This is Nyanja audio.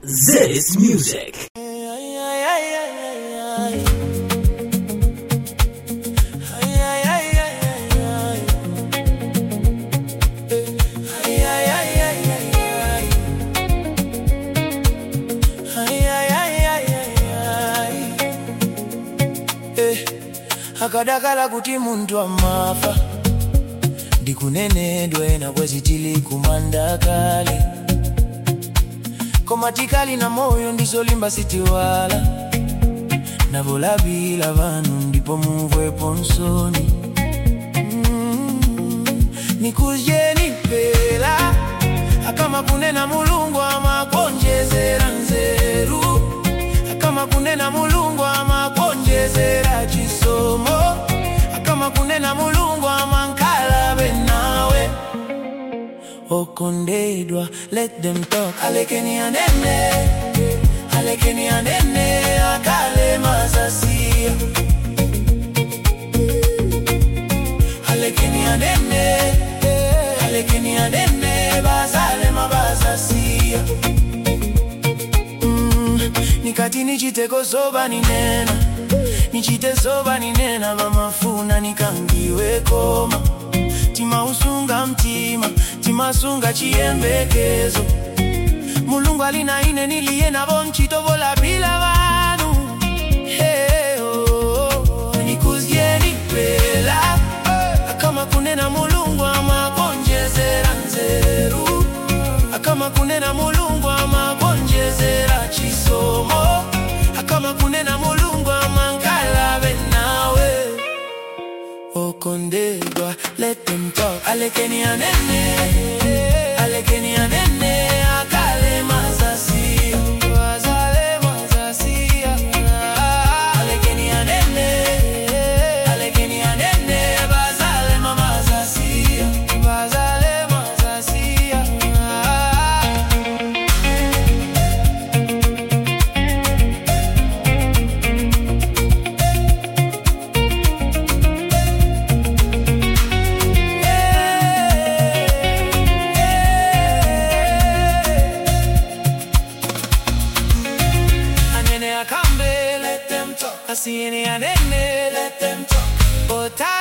This music. akadakala kuti munthu amafa ndikunenedwe na bwezi tili kumanda kale koma tikali na moyo ndizolimba sitiwala navolapila vanu ndipo mumvepo nsoni Mm, nikudyeni pela akama kunena mulungu amakonjezera nzeru akama kunena mulungu amakonjezera chisomo akama kunena mulungu amankalabe nawe okondedwa let them talk alekeni anene alekeni anene akale mazasia alekeni anene alekeni anene bazale mabazasia mm, nikati nichiteko zoba ninena nichite zoba ninena vamafuna nikangiwe koma timausunga mtima timasunga chiyembekezo mulungu alina ine niliye navo mchitovola bila vanu hey, oh, nikuzyeni pela akama kunena mulungu amakonjezera nzeru akama kunena mulungu amakonjezera chisomo akama kunena mulungu amankalabe nawe okondedwa let them talk alekeni anene alekeni anene akale mazasia wazale mazasia alekeni anene alekeni anene bazale mamazasia bazale mazasia Anene akambe, let them talk. Asiene anene, let them talk. Ota